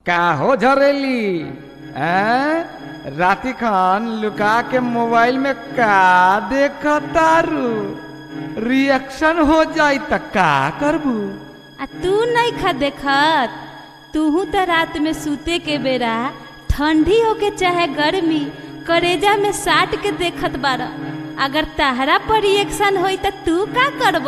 का हो झरेली हैं? राती खान लुका के मोबाइल में का देखतारू रिएक्शन हो जाई त का करबू आ तू नहीं खा देखत तूहू त रात में सूते के बेरा ठंडी होके चाहे गर्मी करेजा में साट के देखत बार अगर तहरा पर रिएक्शन होई त तू का करब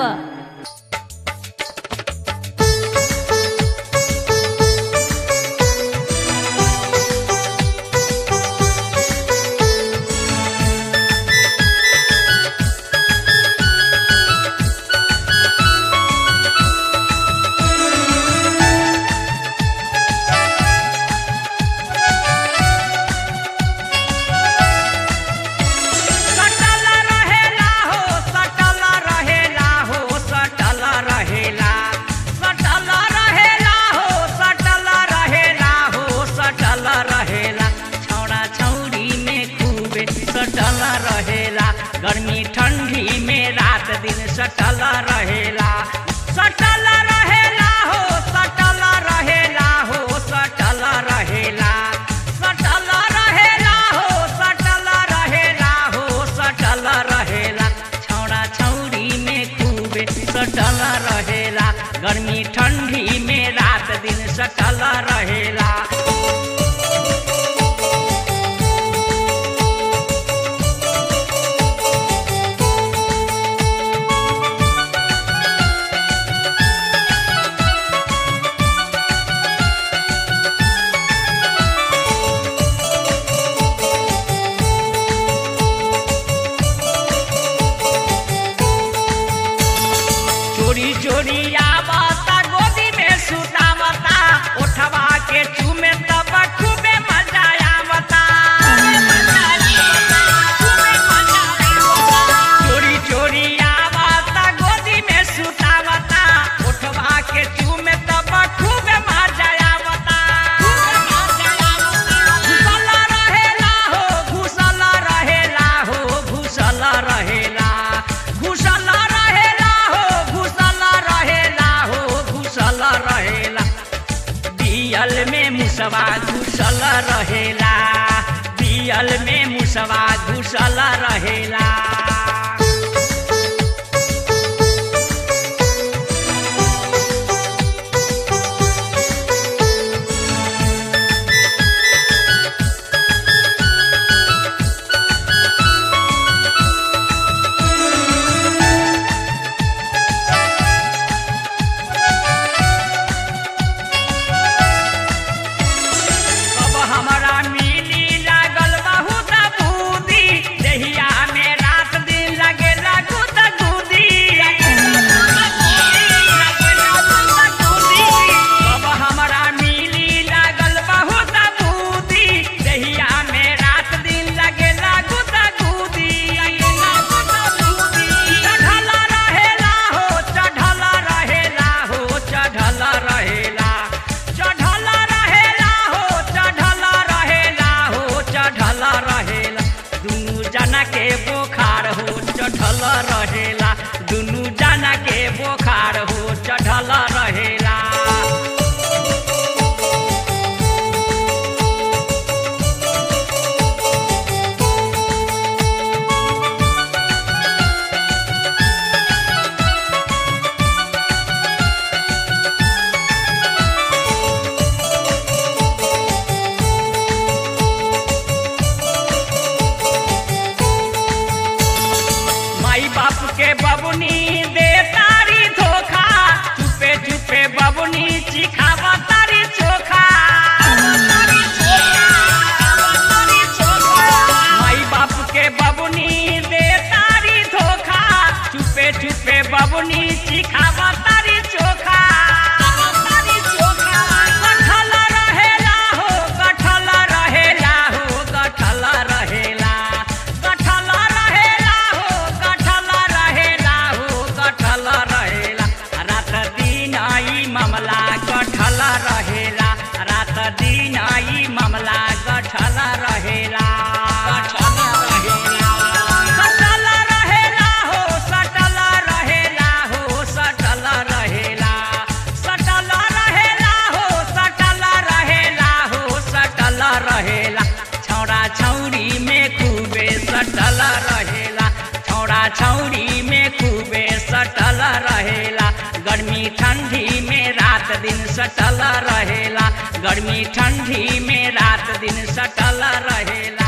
सटल रहेला हो सटल रहेला हो सटल रहेला सटल रहेला हो सटल रहेला हो सटल रहेला छौड़ा छौड़ी में खूबे सटल रहेला गर्मी ठंडी में रात दिन सटल रहेला सटल रहेला हो सटल रहेला हो सटल रहेला सटल रहेला हो सटल रहेला हो सटल रहेला छौड़ा छौड़ी में खूबे सटल रहेला गर्मी ठंडी में रात दिन सटल रहेला चोरी चोरी आवता गोदी में सुतावता उठवा के चूमे तब खूबे मजा आवता चोरी चोरी आवता गोदी में सुतावता उठवा के चूमे तब खूबे मजा आवता घुसल रहेला हो घुसल रहेला हो घुसल रहेला घुसल रहेला हो घुसल रहेला हो घुसल रहेला बियल में मुसवा घुसल रहेला बियल में मुसवा घुसल रहेला अब हमरा मिली लागल बहुत बूदी देहिया में रात दिन लगेला गुद गुदी अब हमरा मिली लागल बहुत बूदी देहिया में रात दिन लगेला गुद गुदी चढ़ल रहेला हो चढ़ल रहेला हो चढ़ल रहेला चढ़ल रहेला हो चढ़ल रहेला हो चढ़ल रहेला दुनू जना के बोखार हो चढ़ल रहेला दुनू जना के बोखार हो चढ़ल रहेला माई बाप के बबुनी दे तारी धोखा चुपे चुपे बबुनी चिखावा तारी चोखा माई बाप के बबुनी दे तारी धोखा चुपे चुपे बबुनी चिखावा तारी चोखा कठल रहेला हो कठल रहेला हो कठल रहेला कठल रहेला हो कठल रहेला हो कठल रहेला रात दिन आई मामला कठल रहेला रात दिन आई मामला कठल रहेला कठल रहेला सटल रहेला हो सटल रहेला हो सटल रहेला सटल रहेला हो सटल रहेला हथौड़ी में खूबे सटल रहेला गर्मी ठंडी में रात दिन सटल रहेला गर्मी ठंडी में रात दिन सटल रहेला